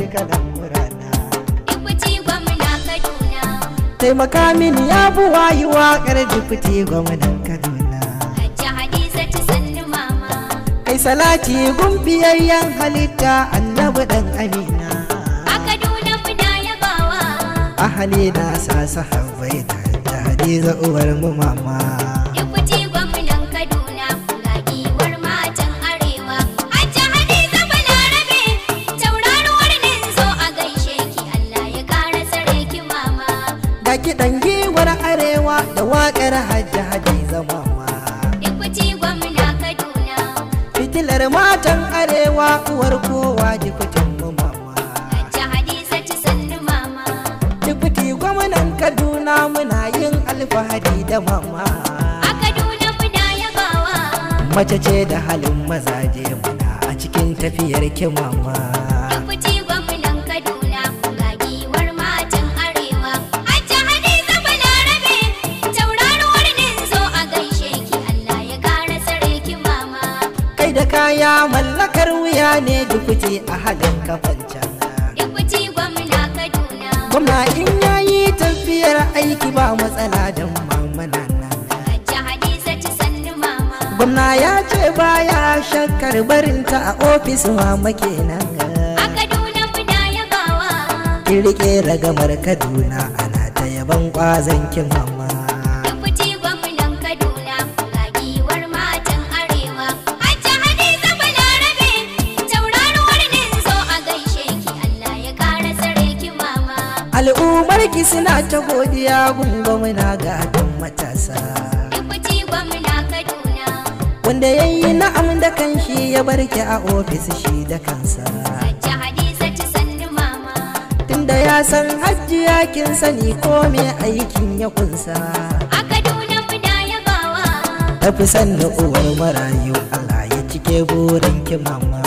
cika lamurana Ikuti gwamna Kaduna. taimaka mini ya buwa yi waƙar dipiti gwamnan kaduna Hajji Hadizatu sannu mama. kai salati gumbiyayyen halitta annabi dan amina A Kaduna muna yabawa. ahali na sa sahabbai da hadiza uwar mu mama Ikuti gwamnan Kaduna. Ga giwar matan arewa. Hajji Hadiza Balarabe. Tauraruwar nan zo a gaishe ki. Allah ya kara tsare ki mama. ga kiɗan giwar arewa da waƙar hajji hadiza mama Ikuti gwamna Kaduna. fitilar matan arewa uwar kowa jifitin mu mama Hajji Hadizatu sannu mama. jifiti gwamnan kaduna muna yin alfahari da mama A Kaduna muna yabawa. mace ce da halin mazaje muna a cikin tafiyar ki mama Ikuti gwamnan Kaduna. Ga giwar matan arewa. Hajji Hadiza Balarabe. Tauraruwar nan zo a gaishe ki. Allah ya kara tsare ki mama. kai da kaya mallakar wuya ne jifiti a halin kafancan Ikuti gwamna Kaduna. gwamna in yayi tafiyar aiki ba matsala don mamana nan Hajji Hadizatu sannu mama. gwamna ya ce baya shakkar barinta a ofis mama kenan A Kaduna muna yabawa. in rike ragamar kaduna ana ta yaban kwazon kin mama Ikuti gwamnan Kaduna. Ga giwar matan arewa. Hajji Hadiza Balarabe. Tauraruwar nan zo a gaishe ki. Allah ya kara tsare ki mama. al'ummar ki suna ta godiya gun gwamna ga don matasa Ikuti gwamna Kaduna. wanda ya yi na'am da kanshi ya barki a ofis shi da kansa Hajji Hadizatu sannu mama. tunda ya san hajjiya kin sani ko me aikin ya kunsa A Kaduna muna yabawa. tafi sanna uwar marayu Allah ya cike burin ki mama